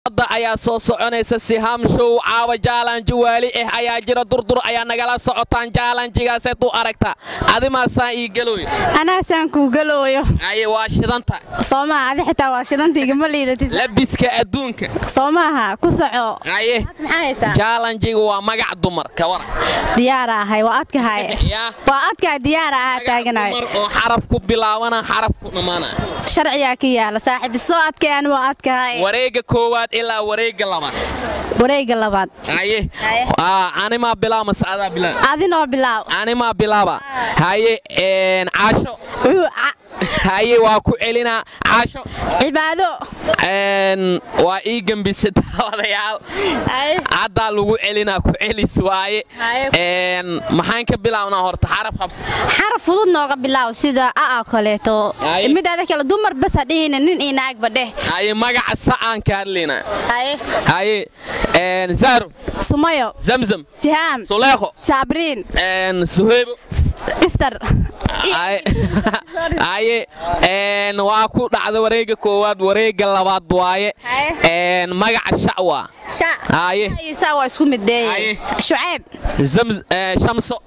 hadda ayaa soo soconaysa sihaam show caawa jaalanji waali ah ayaa jira durdur ayaa nagala socotaan jaalanjigaaseed u aragta adimaasaan ii galooy anaasaan kuu galooyo aye waa shidanta soo maaha adi xitaa waa shidanta igama liidatis labiska adduunka soo maaha ku soco aye maxaa haysaa jaalanjiga waa magac dumar ka waran diyaara ahay waa adkahay yaa waa adkahay diyaara ahaa taaganahay dumar oo xaraf ku bilaabana xaraf ku dhammaana sharciyaa ka yaala saaxiib soo adkayaan waa adkahay wareega koowaad ilaa wareega labaad wareega labaad haye Haye. Aa, animaa bilaa mase adaa bilaa adinoo bilaaw animaa bilaaba haye een, caasho Wuxuu ca- haye waa ku celinaa caasho cibaado een, waa ii gembisa daawadayaal Haye. haddaa lagu celinaa ku celis waaye Haye. Een, maxaan ka bilaabnaa horta xaraf qabs xaraf fudud nooga bilaaw sida aa kaleeto Haye. midaada kale dumar bas ha dhihina nin iyo naagba dheh haye magaca sa'aan ka hadlaynaa haye haye een, zaro sumayo zamzam sihaam suleekho saabriin een, suheybo istar Ay- aye een, waa ku dhacda wareega koowaad wareega labaad waaye Haye. een, magaca shacwa sha Haye. isaa waa isku mideeye Haye. shucayb Zam- eh, shamso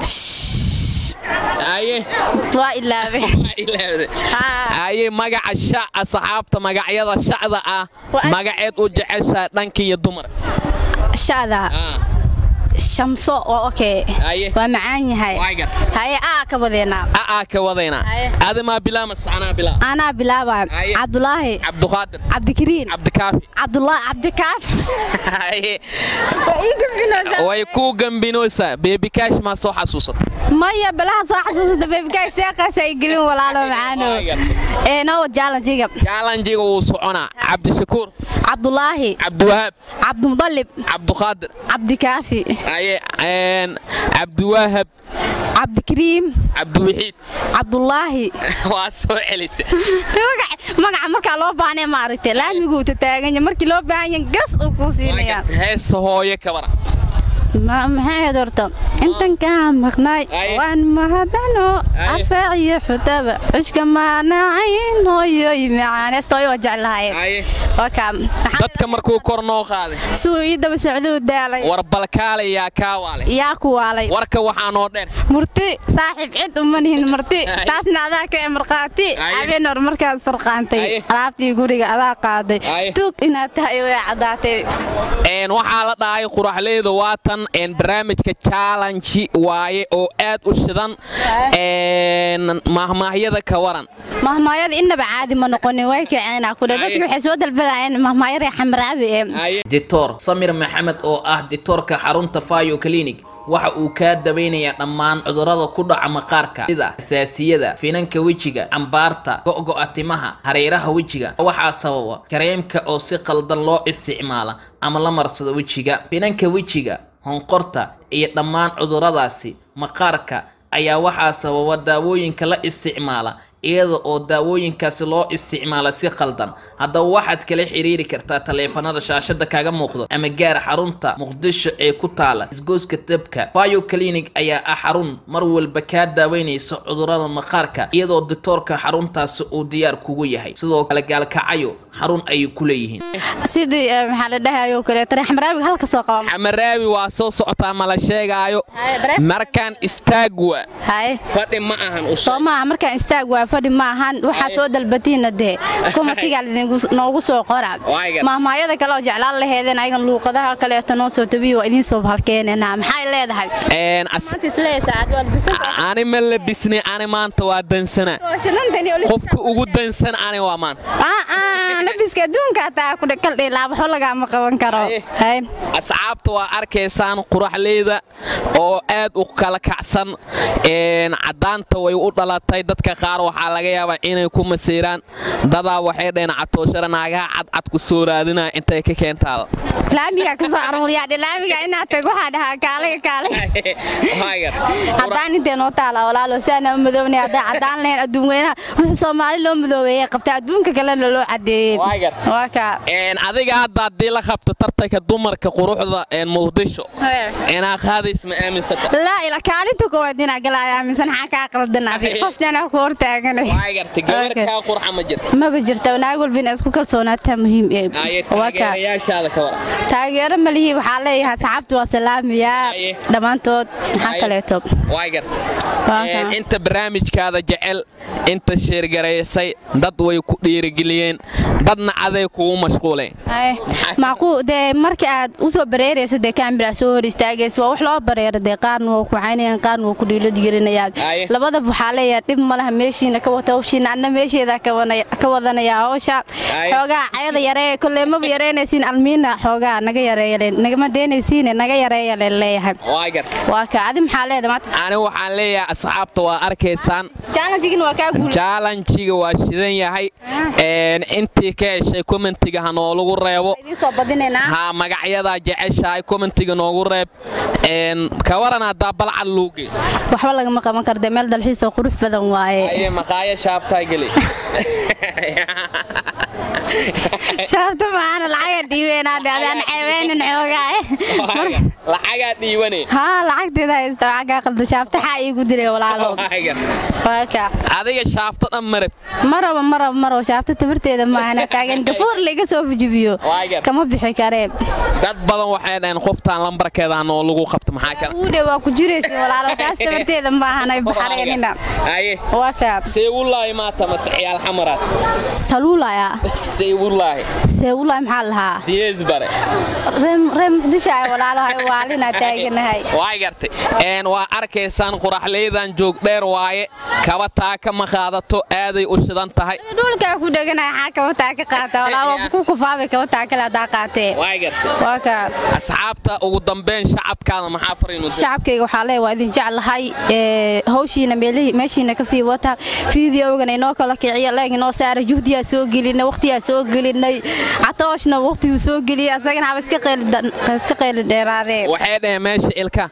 aye waa ilaabe waa ilaawday. Haa. aye magaca shac asxaabta magacyada shacda ah Waa- magaceed u jeceshaa dhanka iyo dumar shada Ah, shamso waa okay Haye. waa macaan yahay Waa gar. haye aa ka wadeenaa a'aa ka wadaynaa Haye. adimaa bilaa mase anaa bilaa anaa bilaaba Haye. cabdulaahi cabduqaadir cabdikariin cabdikaafi cabdulaahi cabdikaaf Haye. way kuu gambinooysaa beebikaash maa soo xasuusata maya balaha soo xasuusata beebikaash seeqaas ay gelin walaalo macaano Waa gar. ee noo jaalanjiga jaalanjiga wuu soconaa cabdishakuur cabdulaahi cabdiwahaab cabdimudalib cabduqaadir cabdikaafi aye een, cabdiwaahab cabdikariim cabdiwaxiid cabdulaahi waa soo celisa Magac- magaca markaa loo baahnay maaragtay laamiguu tataaganya markii loo baahan yahay gas uu kuu siinayaan heesta hooye kabara Ma- maxay ahayd horta intan kaa maqnay Aye. waan mahadano Aye. afaac iyo xutaba cushka maanacayn hooyoy macaan heestooy waa jeclahay aye waka dadka markuu kor noo qaaday suu ii daba socduu daalay war balkaale yaa kaa waale yaa ku waalay warka waxaa noo dheer murti saaxiib cid uma nihin marti Aye. taasna adaa ka marqaati Aye. habeen hor markaad sarqaantay Aye. alaabtii guriga adaa qaaday Aye. tuug inaad tahay way caddaatay Een, waxaa la dhahay quraxleyda waatan een, barnaamijka challenge waaye oo aad u shidan een, mahmaahyada ka waran mahmaayada innaba caadi ma noqonin way kaceenaa kule Aye. dadki waxay soo dalbanayeen mahmaayada xamraabi ee dictor samir maxamed oo ah dictoorka xarunta fayo clinic waxa uu kaa daweynayaa dhammaan cudurrada ku dhaca maqaarka sida xasaasiyada finanka wejiga cambaarta go'go'a timaha hareeraha wejiga waxaa sababa kareemka oo si qaldan loo isticmaala ama la marsado wejiga finanka wejiga honqorta iyo dhammaan cudurradaasi maqaarka ayaa waxaa sababa daawooyinka la isticmaala iyada oo daawooyinkaasi loo isticmaala si khaldan haddaba waxaad kala xiriiri kartaa taleefanada shaashada kaga muuqdo ama gaar xarunta muqdisho ee ku taala isgoyska dabka bio clinic ayaa ah xarun mar walba kaa daaweynaysa cudurrada maqaarka iyadoo dictoorka xaruntaasi uu diyaar kugu yahay sidoo kale gaalkacayo xarun ayay ku leeyihiin sidii eh, maxaa la dhahayoo kaleeto reer xamraabiga halka soo qaba xamaraabi waa soo socotaa ma la sheegaayo Haye, bareef. markaan istaag waa haye fadhi ma ahan u soo maaha markaan istaag waa fadhi ma ahan waxaa Aye. soo dalbatiina dee kumatigaa noogu soo qora Waaga. mahmaayada kale oo jeclaan laheedeen ayagan luuqadaha kaleeto noo soo tabiyo waa idiin soo halkeenena maxay leedahay Een, as- maanta isleeysaa aad waa labisan ani ma labisni ani maanta waa dansana qofka ugu dansan ani waa maanta labiska adduunka hataa ku kaldhi laabaxo lagaama qaban karo Aye. Haye. asxaabta waa arkaysaan quraxleyda oo aad u kala kacsan een, caddaanta way u dhalatay dadka qaar waxaa laga yaabaa inay ku masiiraan dadaa waxay dhaheen catooshara naagaha cadcad ku soo raadinaya intay ka keentaada laamiga ka soo aruuriyaa dhe laamiga inaad tag waxaa dhahaa kaaliga kaaliga Waagar. haddaan intee noo taala walaalo si aanaa u madoobnay haddaa caddaan lahayn adduun weynaha wixii soomaali loo madoobeeyey qabta adduunka kalena loo cadeeyey ogeed Waa gar. waa kaa Een, adiga hadda haddii la qabto tartanka dumarka quruxda een muqdisho inaa qaadays ma aaminsata laa ila kaalinta koowaad inaa galaya aaminsan maxaa kaa qaldan adi Aye. qoftaan ku hortaaganay waa garta gabar Okay. kaa qurxa ma jirto maba jirta naag walba inaa isku kalsoonaataa muhiim ee aye waa kaa taageerayaashaada ka wara taageero malihii waxaa leeyahay saxaabta waa salaamayaa Aye. dhammaantood maxaa Aye. kaleeto waa garta Waa Een, kaa. inta barnaamijkaada jecel inta sheergaraysay dad way ku dhiirigeliyeen dadna aday kugu mashquuleen Aye. macquu dee marka aad usoo bareeraysa dee kaamira soo hor istaagaysa waa wax loo bareero dee qaarna waa ku caynayaan qaarna waa ku dhiiladgelinayaan Aye. labadaba waxaa leeyahay dhib ma laha meeshiina ka wata hawshiina anna meesheeda ka wana- ka wadanaya hawsha Aye. xoogaa cayada yaree kolley maba yareynaysiin almiina xoogaa naga yareeyale nagama deynaysiine naga yareeya leen leeyahay waa garta waa ka adi maxaa leedahay maanta ani waxaan leeyahay asxaabta waa arkaysaan challenge-gina waa kaa guul jaalanjiga waa shidan yahay Een, intii ka heshay commentiga ha noolagu reebo idiin soo badinaynaa ha magacyadaa jeceshahay commentiga noogu reeb Een, ka waran haddaa balcad luuge waxba lagama qaban karde meel dalxiis oo qurux badan waaye aye maqaaya shaaftaa geli shaabta maana lacaga dhiibeenaadhe adaan ceebeynin xoogaa lacagaa dhiibane haa lacagteeda haysta waxaa kaa qalda shaabtaxaa iigu diray walaalo waa kaa adiga shaafto dhan marab maraba maraba maraba shaabta tabarteeda maahana taagan gafuur laiga soo fujibiyo Waa gar. kama bixi karee dad badan waxay dhaheen qoftaan lambarkeeda noo lagu qabto maxaa kale uudhe waa ku jiraysa walaalo taas tabarteeda maahanay baxareenina aye waa kaa seewulaahi maata mase ciyaal xamaraad saluulaya seewulaahi seewulaay maxaa lahaa diyees bare ree muqdisho ay walaalo hay waalinaa taaganahay waa gartay een waa arkaysaan quraxleydan joog dheer waaye kaba taaka ma qaadato aaday u shidan tahay dhulkaa ku dheganahay xaa kabataa ka qaata walaalo ku kufaabay kabataa kale haddaa qaatee waa gartay waa kaa asxaabta ugu dambeyn shacabkaada maxaa fariin u dir shacabkayga waxaa leeya waa idin jeclahay ee, hawshiina meelihii- meeshiina kasii wata fideogan inoo kala kiciya leeg inoo saara juhdiyaa soo gelinay waqtiyaa soo gelinay catooshna waqtiguu soo geliyay asagana haba iska qeyli dhan- iska qeyli dheeraadee waxay dhaheen meesha ilka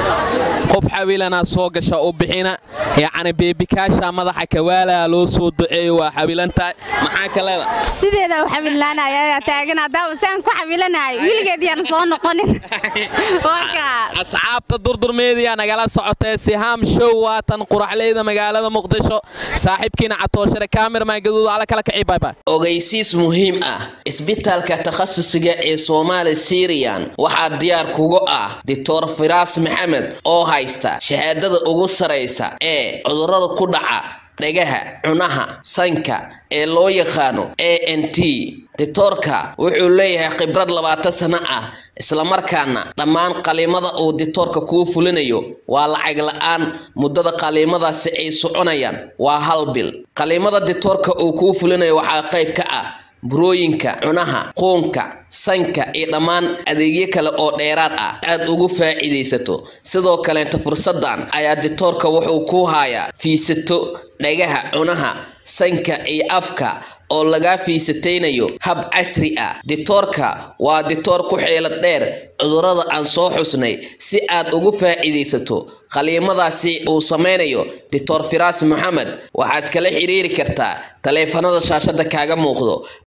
qof xawilanaa soo gasha u bixina yacni beebikaasha madaxa kawaalaa loo soo duceeyo waa xawilan tahay maxaa kaleeda sideedaa u xawilaanaya taagan haddaaba saan ku xawilanahay wiligeed yaan soo noqonin waa kaa asxaabta durdurmeediya nagala socotee sihaam show waatan quraxleyda magaalada muqdisho saaxiibkiina catooshare kaamirman gaduud ala kala kacii baybay ogeysiis muhiim ah isbitaalka takhasusiga ee soomaali siriyan waxaa diyaar kugu ah doctor firaas maxamed oo haysta shahaadada ugu saraysa ee cudurrada ku dhaca dhagaha cunaha sanka ee loo yaqaano a n t ditoorka wuxuu leeyahay khibrad labaatan sano ah islamarkaana dhammaan qaliimada uu ditoorka kuu fulinayo waa lacag la-aan muddada qaliimadaasi ay soconayaan waa hal bil qaliimada ditoorka uu kuu fulinayo waxaa qayb ka ah burooyinka cunaha quunka sanka iyo dhammaan adeegyo kale oo dheeraad ah aad ugu faa'iidaysato sidoo kaleenta fursadan ayaa ditoorka wuxuu ku hayaa fiisato dhagaha cunaha sanka iyo afka oo lagaa fiisataynayo hab casri ah ditoorka waa ditoor ku xeelad dheer cudurrada aan soo xusnay si aad ugu faa'iidaysato qaliimadaasi uu samaynayo ditoor firaas maxamed waxaad kala xiriiri kartaa taleefanada shaashada kaaga muuqdo